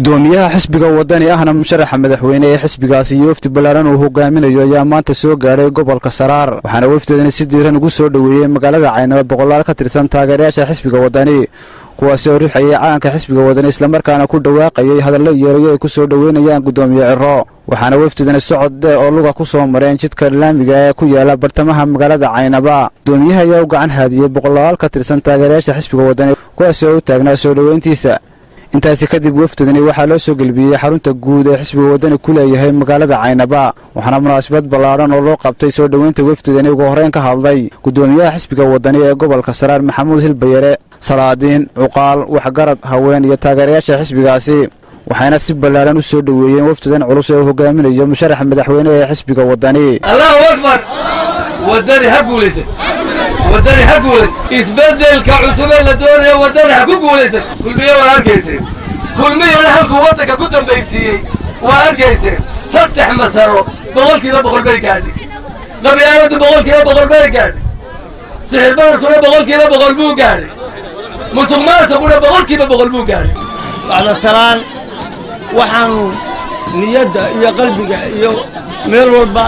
gudoomiyaha xisbiga wadani ahna musharaxa madaxweyne ee xisbigaasi iyo wafdi ballaaran uu hogaaminayo ayaa maanta soo gaadhay gobolka saraar waxaana wafdeedani si diiran ugu soo dhoweeyey magaalada caynaba boqolaal ka tirsan taageerayaasha xisbiga wadani kuwaasi oo rixayay calanka xisbiga wadani islamarkaana ku dhawaaqayay hadallo yeerayo ay ku soo dhoweynayaan gudoomiye ciro waxaana wafdidani socod dheer oo luga ku soo mareen jidka laamiga ee ku yaala bartamaha magaalada caynaba gudoomiyaha ayaa u gacan haadiyey boqolaal ka tirsan taageerayaasha xisbiga wadani kuwaasi oo u taagnaa soo dhoweyntiisa intaasi kadib wafdidani waxaa loo soo gelbiyey xarunta guud ee xisbiga wadani ku leeyahay magaalada caynaba waxaana munaasabad ballaadhan oo loo qabtay soo dhoweynta wafdidani ugu horreyn ka hadlay gudoomiyaha xisbiga wadani ee gobolka saraar maxamuud hilbayare salaadiin cuqaal waxgarad haween iyo taageerayaasha xisbigaasi waxayna si ballaadhan u soo dhoweeyeen wafdidan culus ee uu hogaaminayo musharaxa madaxweyne ee xisbiga wadani allahu akbar wadani ha guulaysan wadani ha guulaysan isbeddelka cusubee la doonaya wadani ha ku guulaysan kulmiye waa arkayseen kulmiyana halkuu waddanka ku dambaysiiyey waa arkayseen saddex masaro boqolkiiba boqol bay gaadhay qabyaaladdu boqolkiiba boqol bay gaadhay sixirbaarkuna boqolkiiba boqol buu gaadhay musuq maasuquna boqolkiiba boqol buu gaadhay bacda salaan waxaannu niyadda iyo qalbiga iyo meel walba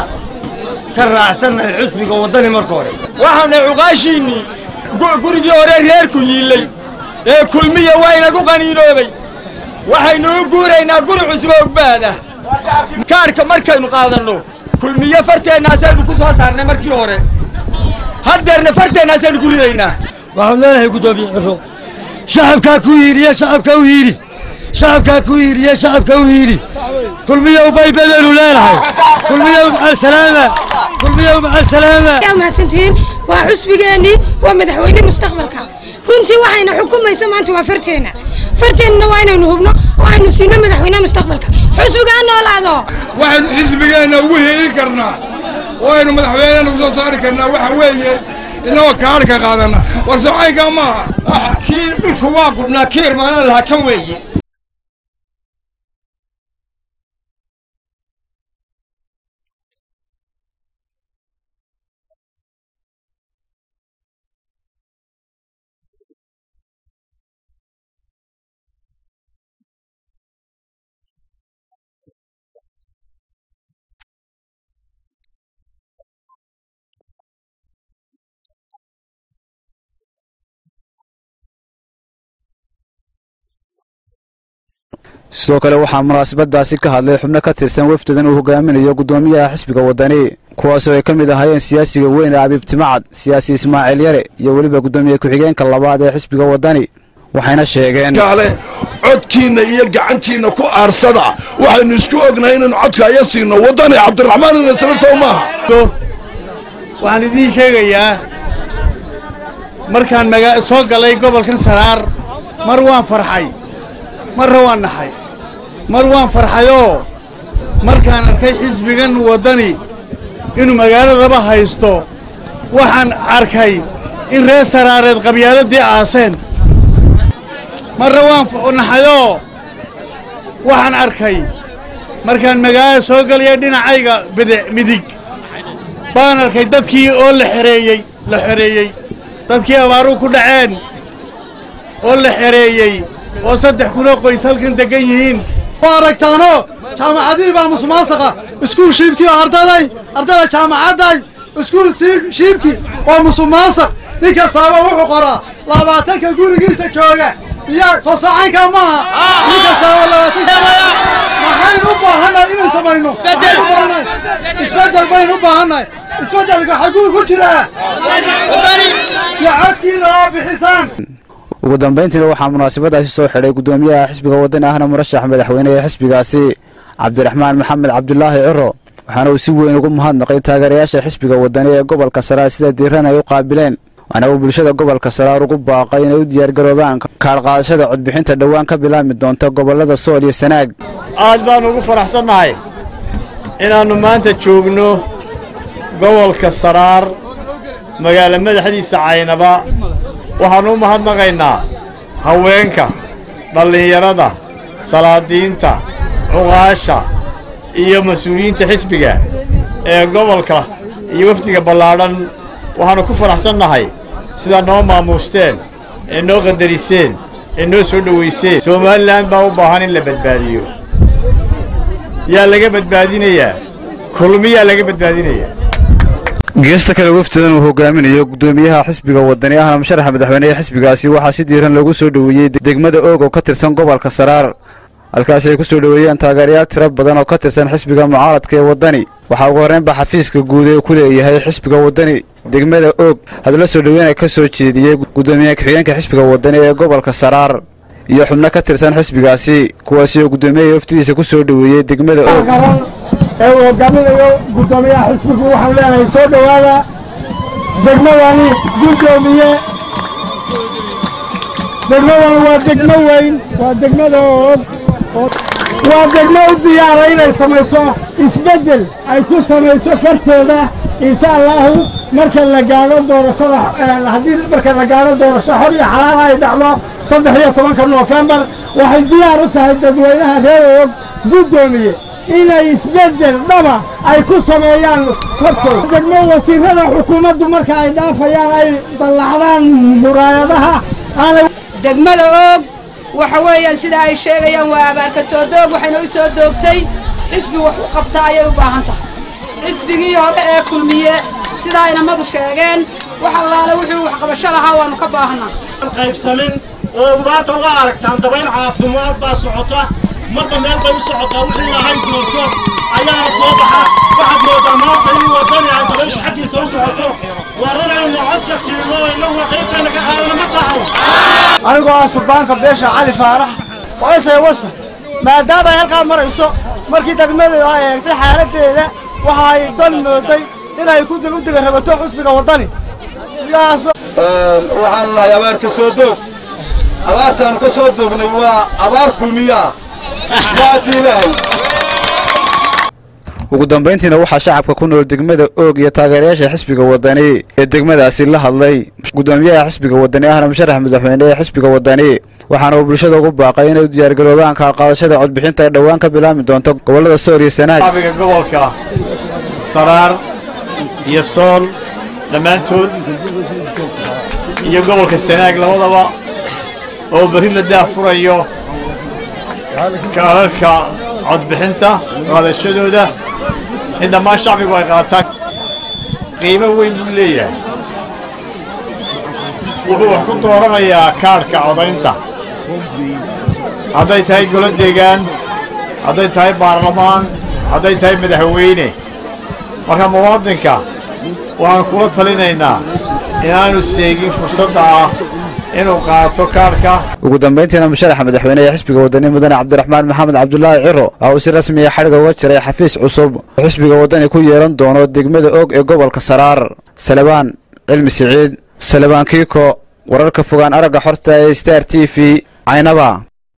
ka raacsannahay xusbiga waddani marka hore waxaana cuqaashiinnii gurigii hore reerku yiillay ee kulmiya waa inagu qaniinoobay waxaynu u guuraynaa guri cusub oo ogbaada kaarhka markaynu qaadanno kulmiye farteennaasaynu ku soo saarnay markii hore haddeerna farteennaasaynu ku ridaynaa waxaan leenahay guddoomiye ciro shacabkaa ku hiiriye shacabka u hiiri shacabkaa ku hiiriye shacabka u hiiri kulmiyow bay bedelu leenahay kulmiyow macalsalaama kulmiyow macalsalaama mahadsantihiin waa xusbigeennii waa madaxweyne mustaqbalka runtii waxayna xukumaysa maanta waa farteenna farteennana waa inaynu hubno oo aynu siino madaxweyne mustaqbalka xusbigaa noolaado waxaynu xisbigeenna ugu heelin karnaa oo aynu madaxweynena ku soo saari karnaa waxa weeye inagoo kaarhka qaadanna war socaynkaa maaha kiir dhulku waa gubnaa kiir maanan lahaa kan weeye sidoo kale waxaa munaasabadaasi ka hadlay xubno ka tirsan wafdidan uu hogaaminayo gudoomiyaha xisbiga wadani kuwaasoo ay ka mid ahaayeen siyaasiga weyn ee abiib timacad siyaasi ismaaciil yare iyo weliba gudoomiye ku-xigeenka labaad ee xisbiga wadani waxayna sheegeen kaale codkiinna iyo gacantiinna ku aarsada waxaynu isku ognahay inaynu codka aya siino waddani cabdiraxmaan inasla sow maaha waxaan idiin sheegayaa markaan magaa soo galay gobolkan saraar mar waan farxay marna waan naxay mar waan farxayoo markaan arkay xisbigan waddani inuu magaaladaba haysto waxaan arkay in reer saraareed qabyaaladii aaseen marna waan naxayoo waxaan arkay markaan magaalada soo galaya dhinacayga bide midig baan arkay dadkii oo la xereeyey la xereeyey dadkii abaaruu ku dhaceen oo la xereeyey oo saddex kunoo qoys halkan deggan yihiin waa aragtaano jaamacadihii baa musuqmaasaqa iskuul shiibkii oo ardayday ardayda jaamacadday iskuul shiibkii oo musuqmaasaq nin kastaaba wuxuu qoraa labaatanka gurigiisa jooga miyaa soo saacaynkaa maaha nin kastaaba labaatanka maxaynu u baahannahay inaynu samayno isbeddel baynu u baahannahay isbeddelka xaguu ku jiraa iyo codkiina oo bixisaan ugu dambayntiina waxaa munaasabadaasi soo xidhay gudoomiyaha xisbiga wadani ahna murashax madaxweyne ee xisbigaasi cabdiraxmaan maxamed cabdulaahi ciro waxaana uu si weyn ugu mahadnaqay taageerayaasha xisbiga wadani ee gobolka saraar sida diiran ay u qaabileen waxaana uu bulshada gobolka saraar ugu baaqay inay u diyaargaroobaan kaadhqaadashada codbixinta dhowaan ka bilaabmi doonta gobollada sool iyo sanaag aad baannu ugu faraxsannahay inaannu maanta joogno gobolka saraar magaala madaxdiisa caynaba waxaannu u mahadnaqaynaa haweenka dhallinyarada salaadiinta cuqaasha iyo mas-uuliyiinta xisbiga ee gobolka iyo wafdiga ballaadhan waxaannu ku faraxsannahay sidaa noo maamuusteen ee noo qadariseen ee noo soo dhowayseen somalilan baa u baahan in la badbaadiyo yaa laga badbaadinayaa kulmiyaa laga badbaadinayaa geesta kale wafdidan uu hogaaminayo gudoomiyaha xisbiga wadani ahna musharaxa madaxweynehe xisbigaasi waxaa si diiran loogu soo dhoweeyey degmada oog oo ka tirsan gobolka saraar halkaasi ay ku soo dhoweeyeen taageerayaal tiro badan oo ka tirsan xisbiga mucaaradka ee waddani waxaa ugu horreynba xafiiska guud ee ku leeyahay xisbiga waddani degmada oog hadla soo dhoweyna ka soo jeediyey gudoomiyaha ku-xigeenka xisbiga waddani ee gobolka saraar iyo xubno ka tirsan xisbigaasi kuwaasi oo guddoomiyaha waftidiisa ku soo dhoweeyey degmada oog ee uu hogaaminayo guddoomiyaha xisbigu waxaanu leenahay soo dhowaada degmadani guddoomiye degmadani waa degmo weyn waa degmada og waa degmo u diyaara inay samayso isbeddel ay ku samayso farteeda insha allaahu marka la gaadho doorashada haddii marka la gaadho doorasho xor iyo xalaal ay dhacdo saddex iyo tobanka noofembar waxay diyaar u tahay dadweynaha reer og guddoomiye inay isbeddel dhaba ay ku sameeyaan fartooda degmo wasiirada xukuumaddu marka ay dhaafayaan ay dallacdaan muraayadaha aanay degmada oog waxa weeyaan sida ay sheegayaan waa abaarka soo doog waxayna u soo doogtay xisbi wax u qabta ayay u baahan tahay xisbigii hore ee kulmiye sidaa inamadu sheegeen wax allaale wuxuu waxqabasho lahaa waannu ka baahanaa qaybsamin oo maanta uga aragtaan dabayl caafimaad baa socota marka meel bay u socotaa wixii lahay doorto ayaana soo baxa waxaad moodaa maanta in wadani ay dabaysha xaggiisa u socoto waa runaynu codka siino inagu qaybtayna ka qaadana ma tahay anigoo ah suldaanka beesha cali faarax waysay wasa maadaama ay halkaa marayso markii degmadeedu ay eegtay xaaladdeeda waxa ay dan mooday inay ku dib u diga rabato xusbiga waddani sidaasoo waxaanu nahay abaar ka soo doog abaartaanu ka soo doognay waa abaar kulmiyaa ugu dambayntiina waxaa shacabka ku nool degmada oog iyo taageerayaasha xisbiga waddani ee degmadaasi la hadlay guddoomiyaha xisbiga waddani ahna musharax madaxweyne ee xisbiga waddani waxaana uu bulshada ugu baaqay inay u diyaargaroobaan kaqaadashada codbixinta ee dhowaan ka bilaabmi doonto gobollada sool iyo sanaag shacbiga gobolka saraar iyo sool dhammaantood iyo gobolka sanaag labadaba oo berri la daafurayo kaararka codbixinta qaadashadooda in dhammaan shacbigu ay qaataan qiimo weyn buu leeyahay wuxuu wax ku dooranayaa kaadhka codaynta hadday tahay golo deegaan hadday tahay baarlamaan hadday tahay madaxweyne marka muwaadinka waxaan kula talinaynaa inaanu seegin fursadda ah inuu qaato kaadhka ugu dambayntiina musharaxa madaxweyne ee xisbiga waddani mudane cabdiraxmaan maxamed cabdulaahi ciro waxa uu si rasmiya xadhiga uga jiray xafiis cusub oo xisbiga waddani ku yeelan doono degmada og ee gobolka saraar salebaan cilmi siciid salebaan kiiko wararka fogaan aragga xorta ee star t v caynaba